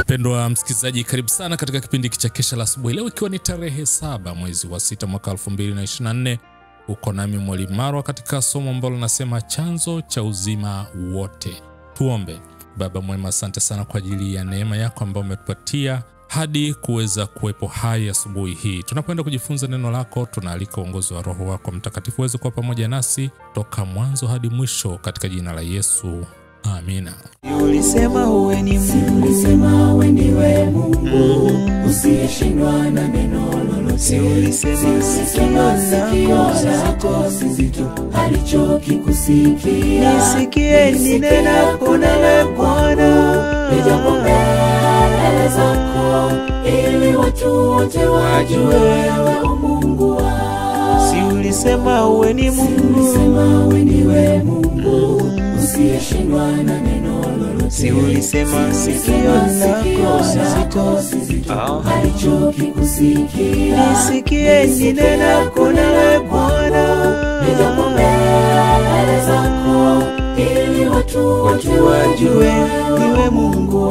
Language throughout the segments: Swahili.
Mpendwa msikilizaji, karibu sana katika kipindi cha Kesha la Asubuhi, leo ikiwa ni tarehe saba mwezi wa sita mwaka 2024. Uko nami Mwalimu Marwa katika somo ambalo linasema chanzo cha uzima wote. Tuombe. Baba mwema, asante sana kwa ajili ya neema yako ambayo umetupatia hadi kuweza kuwepo hai asubuhi hii. Tunapoenda kujifunza neno lako, tunaalika uongozi wa Roho wako Mtakatifu uweze kuwa pamoja nasi toka mwanzo hadi mwisho, katika jina la Yesu, amina. Ulisema uwe ni Mungu, Ulisema we ndiwe Mungu usiyeshindwa na neno lolote. ulisema Sema sikio lako si zito halichokikusikia. nisikie ninenapo nawe Bwana, Nijapo mbele zako ili watu wote wajue wewe u Mungu wao. si ulisema uwe ni Mungu, Ulisema we ndiwe Mungu usiyeshindwa na neno lolote. si ulisema sikio Sikio lako si zito, lako halichokikusikia. nisikie ninenapo nawe Bwana, Nijapo mbele zako ili watu wote wajue niwe Mungu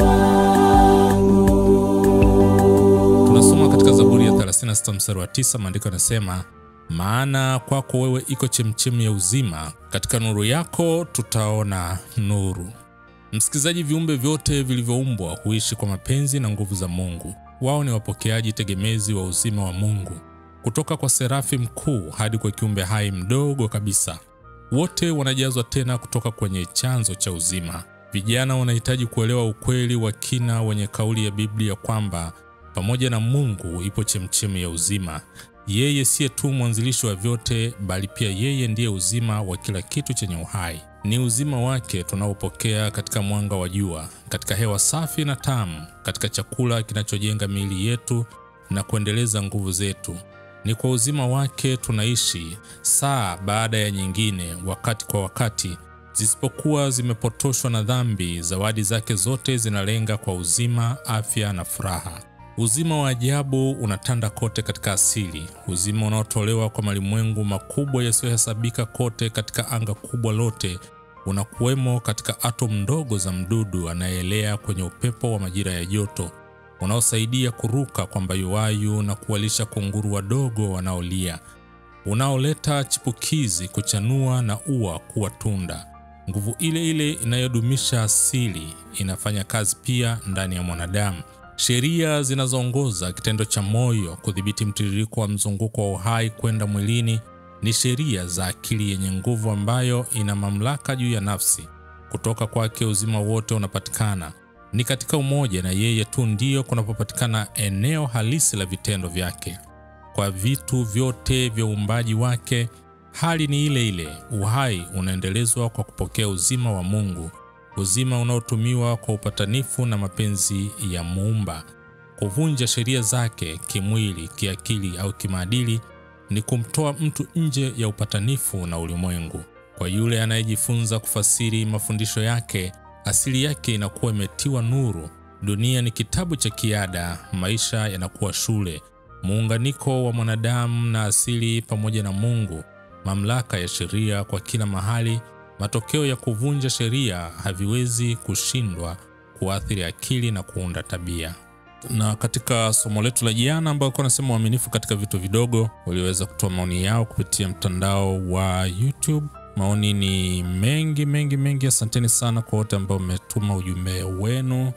wangu. Tunasoma katika Zaburi ya 36 mstari wa 9, maandiko yanasema, maana kwako wewe iko chemchemi ya uzima, katika nuru yako tutaona nuru. Msikilizaji, viumbe vyote vilivyoumbwa huishi kwa mapenzi na nguvu za Mungu. Wao ni wapokeaji tegemezi wa uzima wa Mungu, kutoka kwa serafi mkuu hadi kwa kiumbe hai mdogo kabisa. Wote wanajazwa tena kutoka kwenye chanzo cha uzima. Vijana wanahitaji kuelewa ukweli wa kina wenye kauli ya Biblia kwamba pamoja na Mungu ipo chemchemi ya uzima. Yeye siye tu mwanzilishi wa vyote, bali pia yeye ndiye uzima wa kila kitu chenye uhai. Ni uzima wake tunaopokea katika mwanga wa jua, katika hewa safi na tamu, katika chakula kinachojenga miili yetu na kuendeleza nguvu zetu. Ni kwa uzima wake tunaishi saa baada ya nyingine, wakati kwa wakati, zisipokuwa zimepotoshwa na dhambi. Zawadi zake zote zinalenga kwa uzima, afya na furaha. Uzima wa ajabu unatanda kote katika asili, uzima unaotolewa kwa malimwengu makubwa yasiyohesabika kote katika anga kubwa lote unakuwemo katika atomu ndogo za mdudu anayeelea kwenye upepo wa majira ya joto unaosaidia kuruka kwa mbayuwayu na kuwalisha kunguru wadogo wanaolia, unaoleta chipukizi kuchanua na ua kuwa tunda. Nguvu ile ile inayodumisha asili inafanya kazi pia ndani ya mwanadamu. Sheria zinazoongoza kitendo cha moyo kudhibiti mtiririko wa mzunguko wa uhai kwenda mwilini ni sheria za akili yenye nguvu ambayo ina mamlaka juu ya nafsi. Kutoka kwake uzima wote unapatikana. Ni katika umoja na yeye tu ndiyo kunapopatikana eneo halisi la vitendo vyake. Kwa vitu vyote vya uumbaji wake, hali ni ile ile. Uhai unaendelezwa kwa kupokea uzima wa Mungu, uzima unaotumiwa kwa upatanifu na mapenzi ya Muumba. Kuvunja sheria zake kimwili, kiakili au kimaadili ni kumtoa mtu nje ya upatanifu na ulimwengu. Kwa yule anayejifunza kufasiri mafundisho yake, asili yake inakuwa imetiwa nuru. Dunia ni kitabu cha kiada, maisha yanakuwa shule. Muunganiko wa mwanadamu na asili pamoja na Mungu, mamlaka ya sheria kwa kila mahali. Matokeo ya kuvunja sheria haviwezi kushindwa kuathiri akili na kuunda tabia na katika somo letu la jana ambao alikuwa anasema uaminifu katika vitu vidogo, waliweza kutoa maoni yao kupitia mtandao wa YouTube. Maoni ni mengi mengi mengi. Asanteni sana kwa wote ambao mmetuma ujumbe wenu,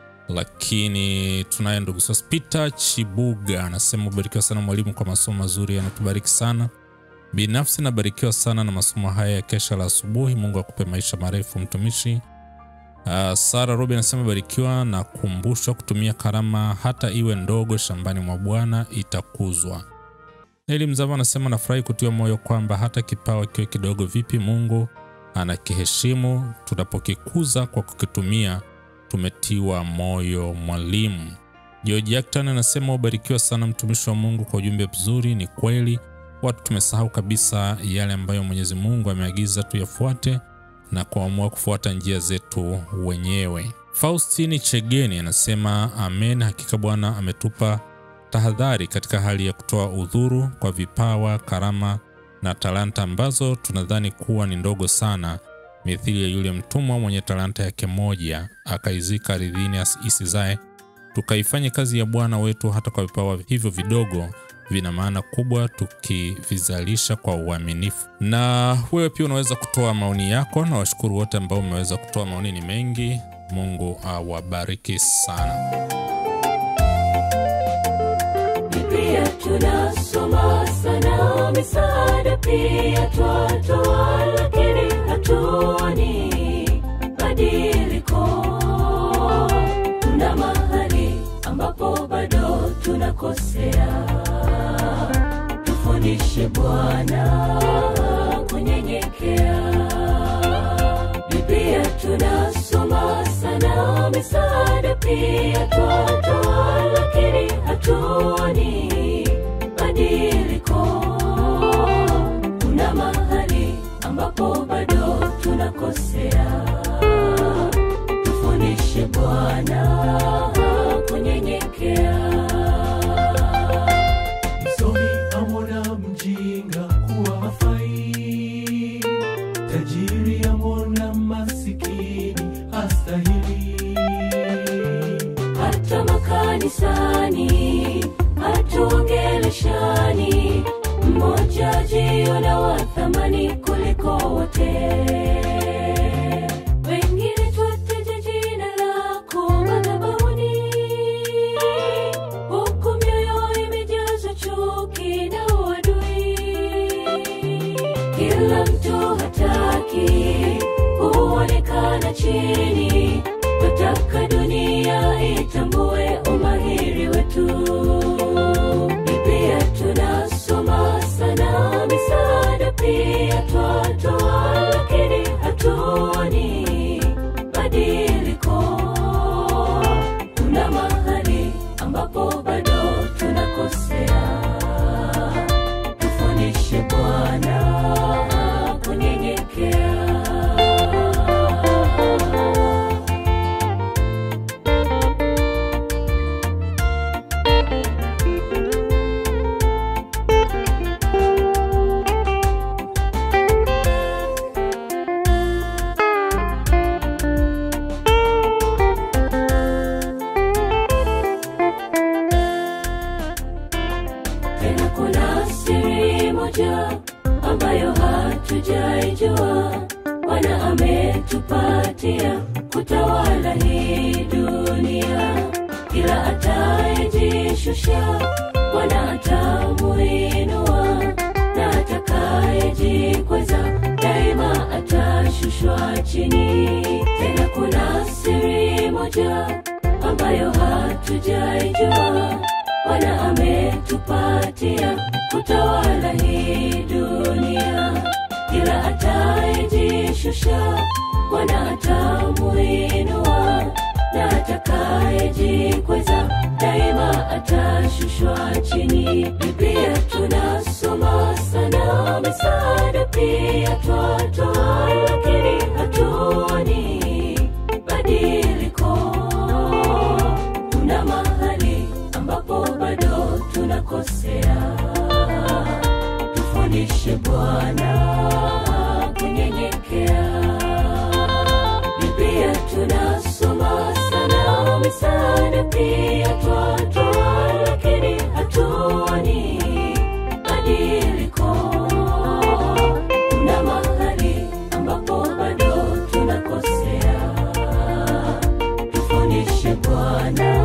lakini tunaye ndugu Sospita Chibuga anasema ubarikiwa sana mwalimu kwa masomo mazuri, yanatubariki sana. Binafsi nabarikiwa sana na masomo haya ya kesha la asubuhi. Mungu akupe maisha marefu mtumishi. Uh, Sara Robi anasema barikiwa na kumbushwa kutumia karama hata iwe ndogo shambani mwa Bwana itakuzwa. Eli Mzava anasema nafurahi kutiwa moyo kwamba hata kipawa kiwe kidogo vipi, Mungu anakiheshimu tunapokikuza kwa kukitumia. Tumetiwa moyo mwalimu. George Acton anasema ubarikiwa sana mtumishi wa Mungu kwa ujumbe mzuri. Ni kweli watu tumesahau kabisa yale ambayo Mwenyezi Mungu ameagiza tuyafuate na kuamua kufuata njia zetu wenyewe. Faustini Chegeni anasema amen, hakika Bwana ametupa tahadhari katika hali ya kutoa udhuru kwa vipawa, karama na talanta ambazo tunadhani kuwa ni ndogo sana, mithili ya yule mtumwa mwenye talanta yake moja akaizika ardhini isizae tukaifanye kazi ya Bwana wetu hata kwa vipawa hivyo vidogo vina maana kubwa tukivizalisha kwa uaminifu. Na wewe pia unaweza kutoa maoni yako, na washukuru wote ambao mmeweza kutoa maoni, ni mengi. Mungu awabariki sana. Biblia tunasoma sana, misaada pia twatoa, lakini hatuoni badiliko. Kuna mahali ambapo bado tunakosea. Tufundishe Bwana kunyenyekea. Biblia tunasoma sana, misaada pia twatoa, lakini hatuoni badiliko. Kuna mahali ambapo bado tunakosea. Tufundishe Bwana kunyenyekea. Msomi amwona mjinga kuwa hafai, tajiri amwona masikini hastahili. hata makanisani hatuongeleshani, mmoja jiona wa thamani kuliko wote. Wengine twataja jina lako madhabahuni, huku mioyo imejazwa chuki na uadui. Kila mtu hataki kuonekana chini, nataka dunia itambue umahiri wetu. Biblia tunasoma sana, misaada pia twatoa, lakini hatuoni badiliko. Kuna mahali ambapo bado tunakosea tufundishe Bwana kunyenyekea. Tena kuna siri moja ambayo hatujaijua, Bwana ametupatia kutawala hii dunia. Kila atayejishusha, Bwana atamuinua, na atakayejikweza daima atashushwa chini. Tena kuna siri moja ambayo hatujaijua Bwana ametupatia kutawala hii dunia. Kila atayejishusha, Bwana atamuinua, na atakayejikweza daima atashushwa chini. Biblia tunasoma sana, misaada pia twatoa, lakini hatuoni badiliko kuna mahali ambapo bado tunakosea. Tufundishe Bwana kunyenyekea. Biblia tunasoma sana, misaada pia twatoa, lakini hatuoni badiliko. Kuna mahali ambapo bado tunakosea tufundishe Bwana